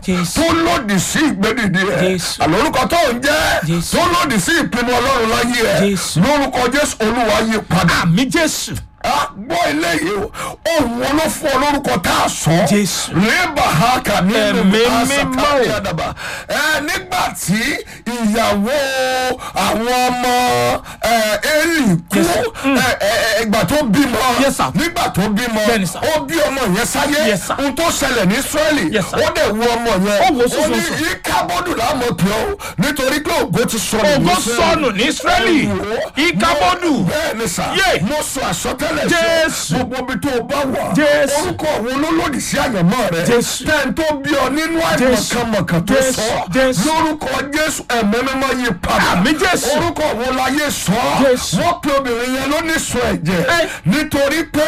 Jésù. tó lòdì sí ìgbédìde ẹ Jésù. àlórúkọ tó ń jẹ́ Jésù. tó lòdì sí ìpinnu ọlọ́run láyé ẹ Jésù. lórúkọ jésù olúwa yí padà àmì jésù Ah, gbọ́ eléyìí o òun wọn ló fún ọ lórúkọ tá a sọ Jésù. rébà haka nínú Ẹ̀mí asakari mímọ́. àdàbà ẹ nígbà tí ìyàwó àwọn ọmọ ẹ, Élì kú Yes, sir. ẹ, ẹ, ẹ, ìgbà tó bímọ Yes, sir. nígbà tó bímọ Bẹ́ẹ̀ni, sir. ó bí ọmọ yẹn sáyé Yes, sir. ohun tó ṣẹlẹ̀ ní Ísírẹ́lì Yes, sir. ó dẹ̀ wo ọmọ yẹn Ó wò ní sùsùsù. ìkábọ́dù láàmú pé ó nítorí pé ògo ti sọnù ní ògo Ísírẹ́lì. sọnù ní Ísírẹ́lì Ẹ wò ó. ìkábọ́dù bẹ́ẹ̀ni sà Yé. mo sọ àsọtẹ́lẹ̀ sí ọ. Jésù. gbogbo ibi tó o bá wà Jésù. orúkọ àwọn olólòdì sí àyànmọ́ rẹ Jésù. tẹ́ni tó bí ọ nínú Jésù. àìmọ̀kànmọ̀kàn tó Jésù. sọ Jésù. lórúkọ Jésù ẹ̀mọ́ mímọ́ yí padà Àmín Jésù. orúkọ àwọn láyé sọ Jésù. wọ́n pe obìnrin yẹn ló ní sọ ẹ̀jẹ̀ Ẹ. nítorí pé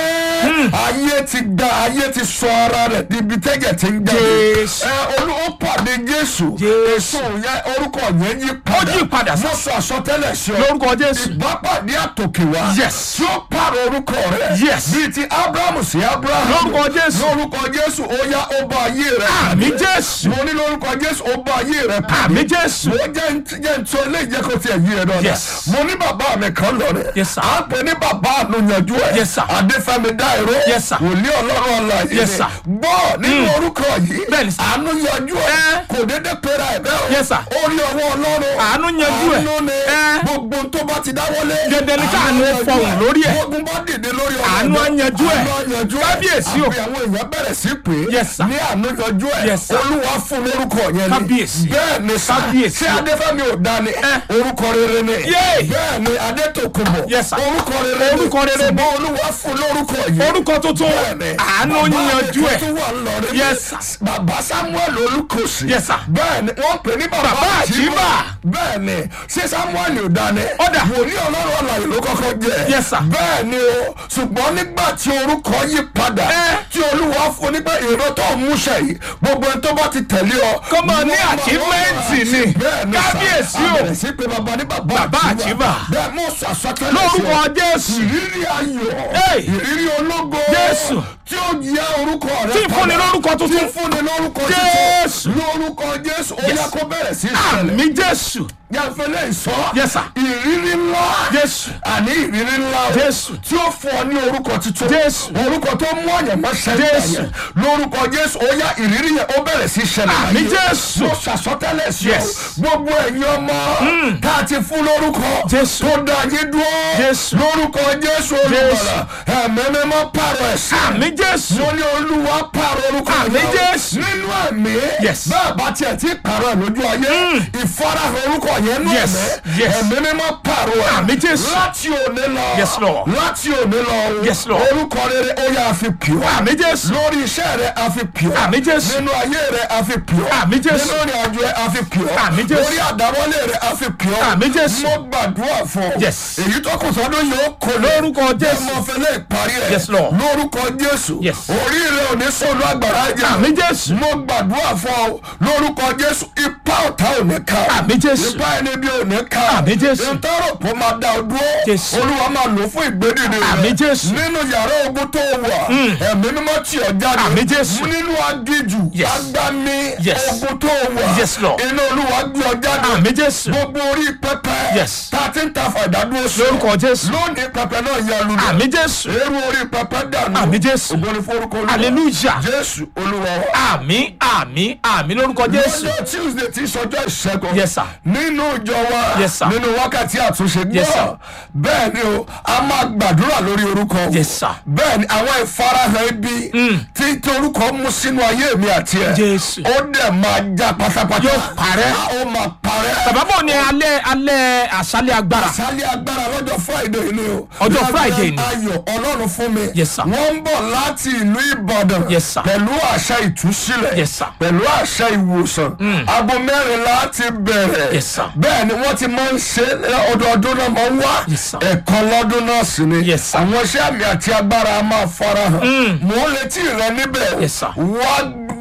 ayé ti gba ayé ti sọ ara rẹ̀ níbi tẹ́jẹ̀ ti ń jáde Jésù. ẹ olú ó pàdé Jésù Jésù. èso yẹn orúkọ yẹn yí padà yí padà, sà. mo sọ àsọtẹ́lẹ̀ sí ọ lórúkọ jésù ìbápàdé àtòkè wá. Yes. tí ó pààrọ̀ orúkọ rẹ̀. Yes. bíi ti abrahamu sí abrahamu. Lórúkọ Jésù. lórúkọ jésù ó yá ó bá ayé rẹ̀. àmì jésù mo ní lórúkọ jésù ó bá ayé rẹ̀ pàdé. àmì jésù mo jẹ́ ń jẹ́ ń tó ilé ìjẹ́ kó tiẹ̀ yí ẹ lọ́dẹ. Yes. mo ní bàbá mi kan lọ rẹ̀. Yes, sir. à ń pè ní bàbá ànúyanjú ẹ̀. Yes, sir. adéfẹ́mi dáìró. Yes, sir. wòlíì ọlọ́run ọ̀la Yes, sir. gbọ́ nínú orúkọ yìí. Bẹ́ẹ̀ni, sir. ànúyanjú ẹ̀ Eh. kò dédé pera ẹ̀ bẹ́ẹ̀ o. Yes, sir. ó rí ọwọ́ ọlọ́run. Àánú yanjú ẹ̀. àánú ni Eh. gbogbo tó bá ti dáwọ́lé. Dandan ni káàánú àánú yanjú fọhùn ẹ̀. lórí ẹ̀. gbogbo bá dìde lórí ọ̀rọ̀ Àánú ẹ̀dá. yanjú ẹ̀. àánú yanjú ẹ̀. Kábíyèsí o. àbí àwọn èèyàn bẹ̀rẹ̀ sí pé Yes, sir. ní àánú yanjú ẹ̀ Yes, sir. olúwa fún lórúkọ yẹn ni Kábíyèsí. bẹ́ẹ̀ ni sá Kábíyèsí ṣé o. adéfẹ́mi ò dání orúkọ rere ni Yay. bẹ́ẹ̀ ni adétòkùnbọ̀ Yes, sir. orúkọ rere ni Orúkọ rere ni. ṣùgbọ́n olúwa fún lórúkọ yìí orúkọ tuntun bẹ́ẹ̀ni àánú bàbá mi yanjú kan ẹ̀ tún wà ńlọrọrin Yes, ní bàbá samuel olùkọ́sì Yes, sir. bẹ́ẹ̀ni wọ́n pè ní bàbá Bàbá àjíbà Àjíbà. bẹ́ẹ̀ni ṣé samuel ò dání Ọ̀dà. wòlíì ọlọ́run ọ̀làyè ló kọ́kọ́ jẹ́ Yes, sir. bẹ́ẹ̀ni o ṣùgbọ́n nígbà tí orúkọ yí padà Eh. tí olúwa fún nígbà èrò tó ń múṣẹ yìí gbogbo ẹni tó bá ti tẹ̀lé ọ. Kó máa ní wọ́n máa- achievement wọ́n máa ni. bẹ́ẹ̀ni sà. Kábíyèsí o. àbẹ̀rẹ̀ sí pé bàbá ní bàbá Bàbá Àjíbà. bẹ́ẹ̀ mo sọ àsọtẹ́lẹ̀ sí ọ lórúkọ jésù ìrírí ayọ̀ Hey! ìrírí ológo Jésù. tí ó yẹ orúkọ rẹ Tí ń fúnni lórúkọ tí tuntun. ń fúnni lórúkọ Jésù. tuntun lórúkọ Jésù ó Yes. yẹ kó bẹ̀rẹ̀ sí í ṣẹlẹ̀ àmì jésù yànfẹ́lẹ́ ìsọ Yes, sir. ìrírí ńlá Jésù. àní ìrírí ńlá o Jésù. tí ó fún ọ ní orúkọ tuntun Jésù. orúkọ tó mú àyànmọ́ ṣẹlẹ̀ Jésù. yẹn lórúkọ Jésù ó yá ìrírí yẹn ó bẹ̀rẹ̀ sí í ṣẹlẹ̀ Àmì láyé. Jésù. mo ṣàsọtẹ́lẹ̀ sí ọ Yes. gbogbo ẹ̀yin ọmọ tá a ti fún lórúkọ Jésù. tó dá yín dúró Jésù. lórúkọ Jésù olùbọ̀là ẹ̀mẹ́mẹ́ mọ́ pààrọ̀ ẹ̀sìn àmì jésù mo ní olúwa pààrọ̀ orúkọ Àmì yẹn o. Jésù. nínú ẹ̀mí Yes. bẹ́ẹ̀ bá tiẹ̀ ti pààrọ̀ ẹ̀ lójú ayé ìfarahàn orúkọ yẹn nú Yes. ẹ̀mí Yes. ẹ̀mí mímọ́ pààrọ̀ ẹ̀ Àmì Jésù. láti òní lọ Yes, Lord. láti òní lọ o. Yes, Lord. orúkọ rere ó yá a fi pì ọ́ àmì jésù lórí iṣẹ́ rẹ̀ a fi pì ọ́ Àmì Jésù. nínú ayé rẹ̀ a fi pì ọ́ Àmì Jésù. nínú ìrìn àjò rẹ̀ a fi pì ọ́ Àmì Jésù. lórí àdáwọ́lé rẹ̀ a fi pì ọ́ Àmì Jésù. mo gbàdúrà fún ọ Yes. èyí tó kù sọ́dún yóò kó Lórúkọ Jésù. mo fẹ́ lè parí ẹ̀ Yes, Lord. lórúkọ Jésù Yes. orí rẹ̀ ò ní sọ̀rọ̀ àgbàrá jẹ́ àmì jésù mo gbàdúrà fún ọ lórúkọ Jésù ipá ọ̀tá ò ní ká ọ. Àmì Jésù. ipá ẹni bí ò ní ká ọ. Àmì Jésù. ìtọ́rọ̀ kó máa dá ọ dúró Jésù. olúwa máa lò fún ìgbédìde rẹ Àmì Jésù. nínú yàrá ogun tó wà ẹ̀mí mímọ́ tì ọ́ jáde Àmì Jésù. nínú agíjù Yes. agbami Yes. ogun tó wà Yes, Lord. iná olúwa gbé ọ jáde àmì jésù gbogbo orí pẹpẹ Yes. tá a ti ń ta fàdádúró sí lórúkọ jésù lónìí pẹpẹ náà yẹ lulẹ̀ àmì jésù eérú orí pẹpẹ dànù Àmì Jésù. ògbóni forúkọ olúwa hallelujah jésù olúwa wa. àmì àmì àmì lórúkọ jésù lọ́jọ́ tuesday tí sọjọ́ ìṣẹ́gun Yes, sir. nínú ìjọ wa Yes, sir. nínú wákàtí àtúnṣe Yes, sir. gbọ́ bẹ́ẹ̀ ni o a máa gbàdúrà lórí orúkọ o. Yes, sir. bẹ́ẹ̀ ni àwọn ìfarahàn ibi tí tí orúkọ mú sínú ayé mi àti ẹ̀ Jésù. ó dẹ̀ máa já pátápátá Yóò parẹ́. ó máa parẹ́ bàbá bò ní alẹ́ alẹ́ àṣálẹ́ agbára sálẹ̀ agbára lọ́jọ́ friday ni o. Ọjọ́ Lágbára Friday ni. ayọ̀ ọlọ́run fún mi. Yes, sir. wọ́n ń bọ̀ láti ìlú ìbàdàn. Yes, sir. pẹ̀lú àṣà ìtúsílẹ̀. Yes, sir. pẹ̀lú àṣà ìwòsàn. aago mẹ́rin láti bẹ̀rẹ̀. Yes, sir. bẹ́ẹ̀ ni wọ́n ti máa ń ṣe é, ọdọọdún náà máa ń wá. Yes, sir. ẹ̀kan lọ́dún náà sì ni. Yes, sir. àwọn iṣẹ́ àmì àti agbára máa farahàn. mò ń retí rẹ níbẹ̀. Yes, sir. wá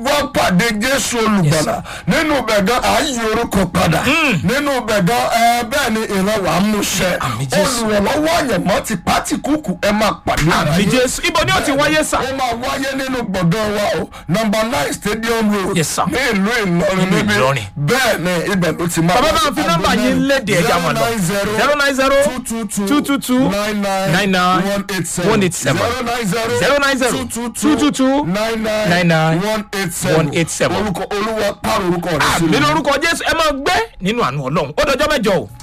wá pàdé jésù olùgbàlà nínú bẹ̀gán ààyè orúkọ padà nínú bẹ̀gán ẹ bẹ́ẹ̀ ni ìran wàá mú ṣẹ Àmín Jésù. olùrànlọ́wọ́ àyẹ̀mọ́ ti pàtì kúkú ẹ máa pàdé àmì àlàyé jésù ibo ni ó ti wáyé sà. ó máa wáyé nínú gbọ̀ngàn wa o nọmba nine stadium road Yes, sir. ní ìlú ìlọrin Ìlú níbí Ìlọrin. bẹ́ẹ̀ ni ibẹ̀ ló ti máa bàbá bá fi nọ́mbà yín léde ẹja mọ̀ lọ zero nine zero two two two nine nine one eight seven zero nine zero two two two nine nine one eight seven. orúkọ olúwa pààrọ̀ orúkọ rẹ̀ àmì lórúkọ jésù ẹ máa gbé nínú àánú ọlọ́run ó dọjọ́ mẹ́jọ o.